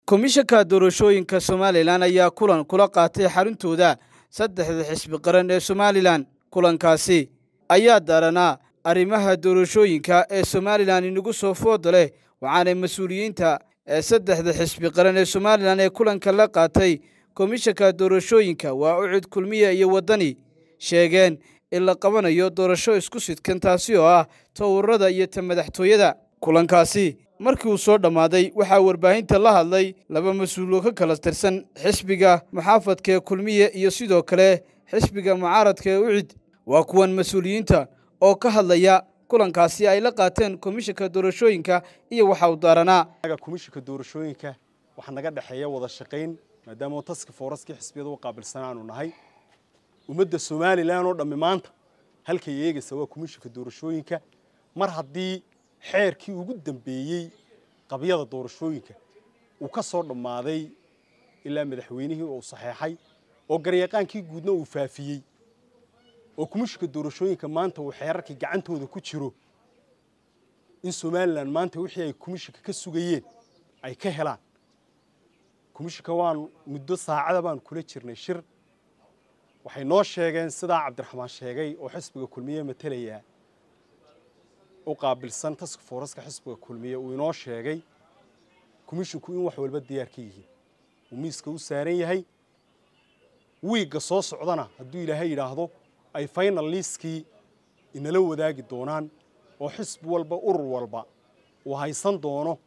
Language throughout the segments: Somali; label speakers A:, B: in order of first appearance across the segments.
A: komishanka doorashooyinka somalilan ayaa kulan kula qaatay xaruntooda saddexda xisbi qaran ee somalilan kulankaasi ayaa daaranaa arrimaha doorashooyinka ee somalilan inagu soo fooda leh waxaanay mas-uuliyiinta ee saddexda xisbi qaran ee somalilan ee kulanka la qaatay komishanka doorashooyinka waa ucud kulmiya iyo waddani sheegeen in la qabanayo doorasho isku sidkan taasi oo ah towrarada iyo ta madaxtooyada kulankaasi markii uu soo dhammaaday waxaa warbaahinta la hadlay laba mas-uuloo ka kala tirsan xisbiga muxaafadka ee kulmiye iyo sidoo kale xisbiga mucaaradka ee ucid waa kuwan mas-uuliyiinta oo ka hadlaya kulankaasi ay la qaateen komishanka doorashooyinka iyo waxa uu daaranaa
B: komishanka doorashooyinka waxaa naga dhexeeya wada shaqayn maadaama taska fooraskii xisbiyada u qaabilsan aanu nahay ummadda somalilan oo dhammi maanta halkay eegaysa waa komishanka doorashooyinka mar haddii xeerkii ugu dambeeyey qabyada doorashooyinka uu ka soo dhammaaday ilaa madaxweynihii uu saxeexay oo garyaqaankii guudna uu faafiyey oo komishanka doorashooyinka maanta uu xeerarkii gacantooda ku jiro in somalilan maanta wixii ay komishanka ka sugayeen ay ka helaan komishanka waan muddo saacada baan kula jirnay shir waxay noo sheegeen sidaa cabdiraxmaan sheegay oo xisbiga kulmiye matelayaa u qaabilsan taska fooraska xisbiga kulmiye uu inoo sheegay komishinku in wax walba diyaar ka yihiin uu miiska u saaran yahay wiigga soo socdana hadduu ilaahay yidhaahdo ay final liiskii inala wadaagi doonaan oo xisbi walba urur walba uu haysan doono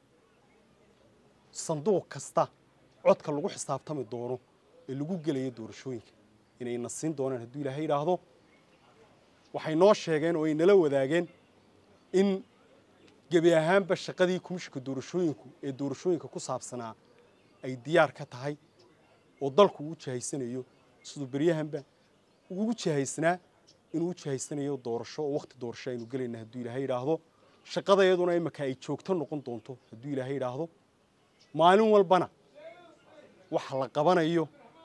B: sanduuq kasta codka lagu xisaabtami doono ee lagu gelayo doorashooyinka inayna siin doonaan hadduu ilaahay yidhaahdo waxay noo sheegeen oo ay nala wadaageen in gebi ahaanba shaqadii komishanka doorashooyinku ee doorashooyinka ku saabsanaa ay diyaar ka tahay oo dalku uu jihaysanayo siduu beryahanba ugu jihaysnaa inuu u jihaysanayo doorasho oo wakhti doorasho aynu gelayna hadduu ilaahay yidhaahdo shaqadayaduna imaka ay joogto noqon doonto hadduu ilaahay yidhaahdo maalin walbana waxa la qabanayo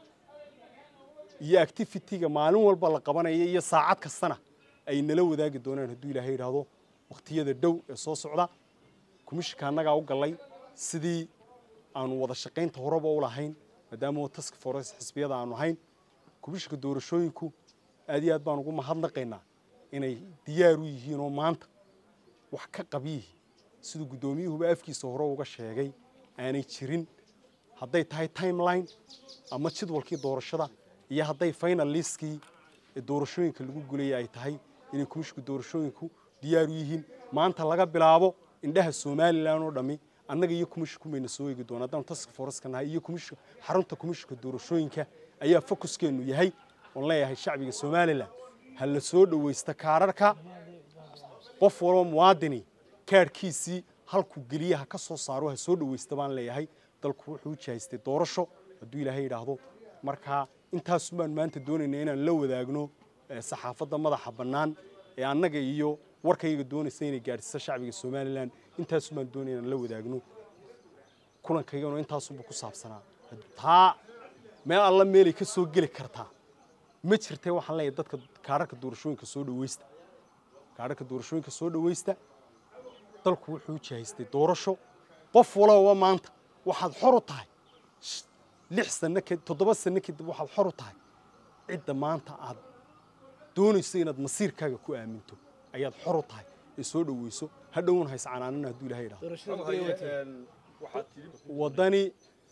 B: iyo activitiga maalin walba la qabanayo iyo saacad kastana ay nala wadaagi doonaan hadduu ilaahay yidhaahdo wakhtiyada dhow ee soo socda komishanka annagaa u gallay sidii aanu wada shaqaynta horeba u lahayn maadaama task force xisbiyada aanu ahayn komishanka doorashooyinku aad iyo aad baan ugu mahadnaqaynaa inay diyaar u yihiin oo maanta wax ka qabyihi siduu guddoomiyuhuba afkiisa hore uga sheegay aanay jirin hadday tahay timeline ama jadwalkii doorashada iyo hadday final liiskii ee doorashooyinka lagu gulayay ay tahay inay komishanka doorashooyinku diyaar u yihiin maanta laga bilaabo indhaha somalilan oo dhammi annaga iyo komishanku mayna soo eegi doona haddaan task forceka nahay iyo komishanka xarunta komishanka doorashooyinka ayaa focuskeennu yahay oon leeyahay shacbiga somalilan ha la soo dhowaysta kaararka qof walba muwaadini kaarhkiisii halkuu geliya ha ka soo saaro ha soo dhowaysta baan leeyahay dalku wuxuu u jihaystay doorasho hadduu ilaahay yidhaahdo markaa intaasu baan maanta doonayna inaan la wadaagno saxaafadda madaxa bannaan ee annaga iyo warkayga doonaysa inay gaadhsiiso shacbiga somalilan intaasu baan doonaya inaan la wadaagno kulankaygana intaasuba ku saabsanaa taa meel alla meelay ka soo geli kartaa ma jirtee waxaan leeyahay dadka kaararka doorashooyinka soo dhawaysta kaararka doorashooyinka soo dhawaysta dalku wuxuu jihaystay doorasho qof walaba maanta waxaad xor u tahay lix sano toddoba sano kadib waxaad xor u tahay cidda maanta aad doonayso inaad masiirkaaga ku aaminto ayaad xor u tahay ee soo dhaweyso hadhowna hays canaanana hadduu ilahay idhahdo waddani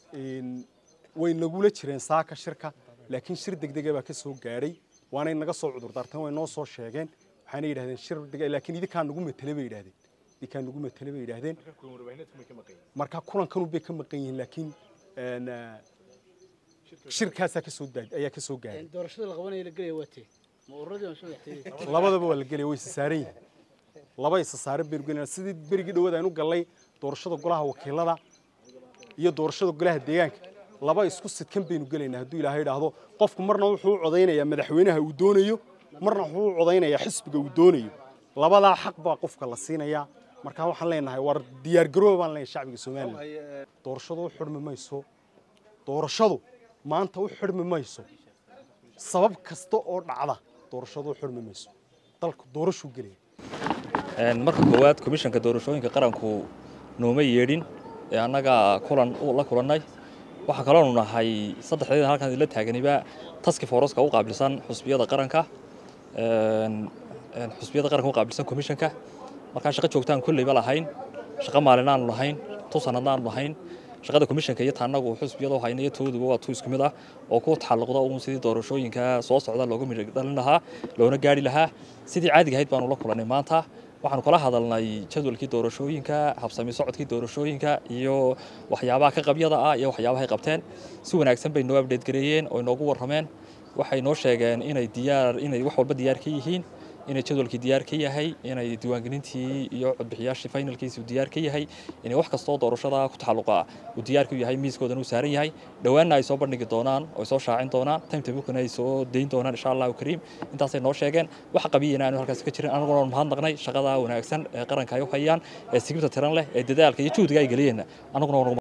B: way nagula jireen saaka shirka laakiin shir degdega baa ka soo gaadhay waanay naga soo cudurdaarteen way noo soo sheegeen waxaana yidhahdeen shir deg laakiin idinkaa nagu matele bay yidhahdeen idinkaa nagu matele bay yidhahdeen marka kulankan bay ka maqan yihiin laakiin shirkaasaa kasoo ayaa ka soo gaaray
A: doorashada la qabanaya la gelaya waa tee ma ururadii aan soo
B: labadaba waa la gelaya way isa saaran yihiin laba isa saaran baynu gelayna sidii berigii dhawaad aynu gallay doorashada golaha wakiilada iyo doorashada golaha deegaanka laba isku sidkan baynu gelaynaa hadduu ilaahay idhaahdo qofku marna wuxuu u codaynayaa madaxweynaha uu doonayo marna wuxuu u codaynayaa xisbiga uu doonayo labadaa xaq baa qofka la siinayaa markaa waxaan leenahay war diyaargarooba baan leenahay shacbiga somalilan doorashadu u xidhmi mayso doorashadu maanta u xidhmi mayso sabab kasta oo dhacda doorashadu u xidhmi mayso dalku doorashuu gelaya
C: marka koowaad komishanka doorashooyinka qaranku nooma yeedhin ee annaga kulan la kulannay waxaa kaloonu nahay saddexdeeda halkaan idinla taaganiba taski foroska u qaabilsan xusbiyada qaranka xusbiyada qaranka u qaabilsan commissionka markaa shaqo joogtaan kolleyba lahayn shaqo maalin aanu lahayn tu sanadna aanu lahayn shaqada commissionka iyo taanagu xusbiyada hayna iyo tooduba waa tu isku mid ah oo ku taxalluqda uun sidii doorashooyinka soo socda looga midho dhalin lahaa loona gaari lahaa sidii caadiga ahayd baanu la kulannay maanta waxaanu kala hadalnay jadwalkii doorashooyinka habsami socodkii doorashooyinka iyo waxyaabaha ka qabyada ah iyo waxyaabahay qabteen si wanaagsan bay noo abdheed gareeyeen oo inoogu warrameen waxay noo sheegeen inay diyaar inay wax walba diyaar ka yihiin inay jadwalkii diyaar ka yahay inay diiwaangelintii iyo codbixiyaashii finalkiisii diyaar ka yahay inay wax kastoo doorashada ku taxalluqa uu diyaar ku yahay miiskoodan uu saaran yahay dhowaanna ay soo bandhigi doonaan oo ay soo shaacin doonaan timetabukana ay soo dayn doonaan insha allahu kariim intaasay noo sheegeen wax qabiyana aanu halkaas ka jirin anaguna mahadnaqnay shaqada wanaagsan ee qaranka ay u hayaan ee sigibta tiran leh ee dadaalka iyo juhdiga ay geliyeen anaguna